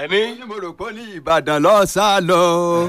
ẹni. mo rò pé ní ìbàdàn lọ sá lọ.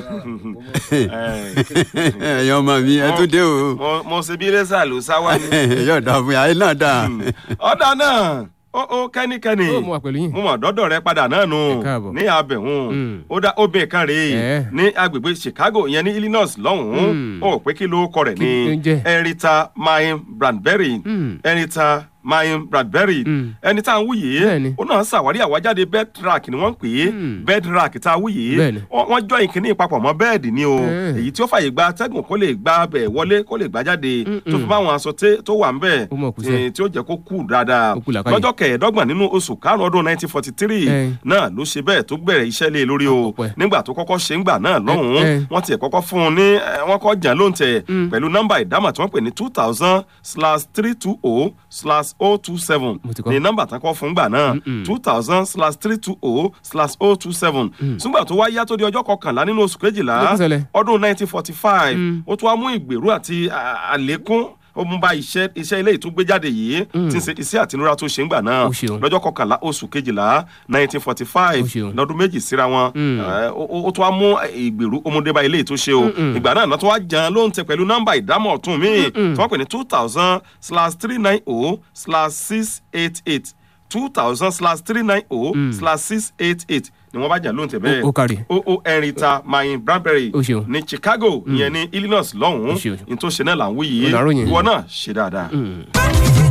ẹ̀yin ọmọ mi ẹ tún dé o. mo mo ṣe bí lẹ́sà ló sá wá ní. yóò dà fún yàrá náà dà. ọ̀dà náà ó ó kẹ́nikẹ́ni ó mú wa pẹ̀lú yín. mo mọ̀ dọ́dọ̀ rẹ padà náà nù Ẹ káàbọ̀. ní abẹ̀hún Mm. ó dá obìnrin kan rèé Ẹ̀. ní agbègbè chicago ìyẹn ní illinois lọ́hùn-ún Mm. ó pé kí ló kọ rẹ̀ Kí ló ń ní jẹ́? erita mayin bradbury Mm. erita mayin bradbury Mm. ẹni tá à ń wú yìí Bẹ́ẹ̀ni. ó náà ṣàwárí àwájáde bedrock ni wọ́n ń pè é Mm. bedrock tá a wú yìí Bẹ́ẹ̀ni. wọ́n wọ́n jọ ìkíní papọ̀ mọ́ bẹ́ẹ̀dì ni o Eh. èyí tí ó fàyè gba atẹ́gùn kó lè gba bẹ̀ wọlé kó lè gbá jáde tó fi Mm-mm. bá àwọn aṣọ tẹ́- tó wà ń bẹ̀ Ó mọ̀ kú sẹ́. eh, tí ó jẹ́ kó kú dáadáa Ó kú làákàyè. lọ́jọ́ kẹẹ̀ẹ́dọ́gbọ̀n nínú oṣù karùn-ún ọdún nineteen forty three Eh. náà ló ṣe bẹ́ẹ̀ tó bẹ̀rẹ̀ iṣẹ́ lé e lórí o Ọpẹ́. nígbà tó kọ́kọ́ ṣe ń gbà náà lọ́hùn-ún Eh. wọ́n tiẹ̀ kọ́kọ́ fún un ní eh, wọ́n kọ́ jàn ló ń tẹ̀ Mm. pẹ̀lú nọ́mbà ìdámọ̀ tí wọ́n pè ní two thousand slash three two oh slash oh two seven Mo ti kọ́. ní nọ́mbà tán kọ́ fún gbà náà Mm-mm. two thousand slash three two oh slash oh two seven ṣùgbọ́n tó wá yá tó di ọjọ́ kọkànlá nínú oṣù kejìlá Kí ló tún ṣẹlẹ̀? ọdún nineteen forty five Mm. ó tún wá mú ìgbèrú àti à- àlékún ó mú bá iṣẹ́ iṣẹ́ ilé ìtúgbéjáde yìí tí ń ṣe iṣẹ́ àtinúra tó ṣe ń gbà náà Ó ṣeun. lọ́jọ́ kọkànlá oṣù kejìlá nineteen forty five Ó ṣeun. lọ́dún méjì síra wọn Mm. ẹ, ó ó- ó tún wá mú ìgbèrú ọmọdé bá ilé tó ṣe o Mm-mm. ìgbà náà lọ́tún wá jẹun ló ń tẹ pẹ̀lú nọ́mbà ìdámọ̀ ọ̀tún mi Mm-mm. tí wọ́n pè ní two thousand slash three nine oh slash six eight eight two thousand slash three nine oh slash six eight eight ni wọ́n bá jà ló ń tẹ bẹ́ẹ̀ Ó- ó kárí. o o ẹ̀rìntà mayin bradbury Ó ṣeun. ní chicago ìyẹn ní illinois lọ́hùn-ún Ó ṣeun. ní tó ṣe náà là ń wí yìí Ó làárọ̀ yẹn. ìwọ náà ṣe dáadáa. Mm.